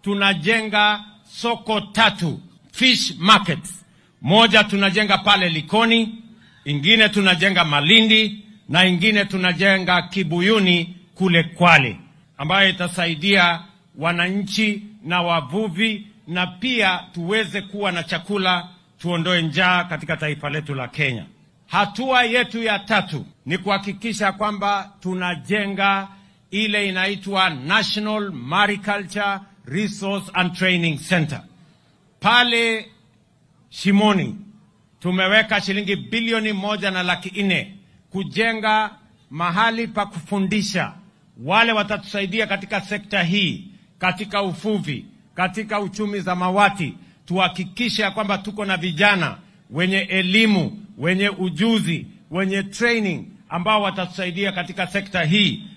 tunajenga soko tatu fish markets. Moja tunajenga pale Likoni, ingine tunajenga Malindi na ingine tunajenga Kibuyuni kule Kwale, ambayo itasaidia wananchi na wavuvi na pia tuweze kuwa na chakula, tuondoe njaa katika taifa letu la Kenya. Hatua yetu ya tatu ni kuhakikisha kwamba tunajenga ile inaitwa National Mariculture Resource and Training Center pale Shimoni. Tumeweka shilingi bilioni moja na laki nne kujenga mahali pa kufundisha wale watatusaidia katika sekta hii, katika uvuvi, katika uchumi zamawati. Tuhakikishe ya kwamba tuko na vijana wenye elimu, wenye ujuzi, wenye training ambao watatusaidia katika sekta hii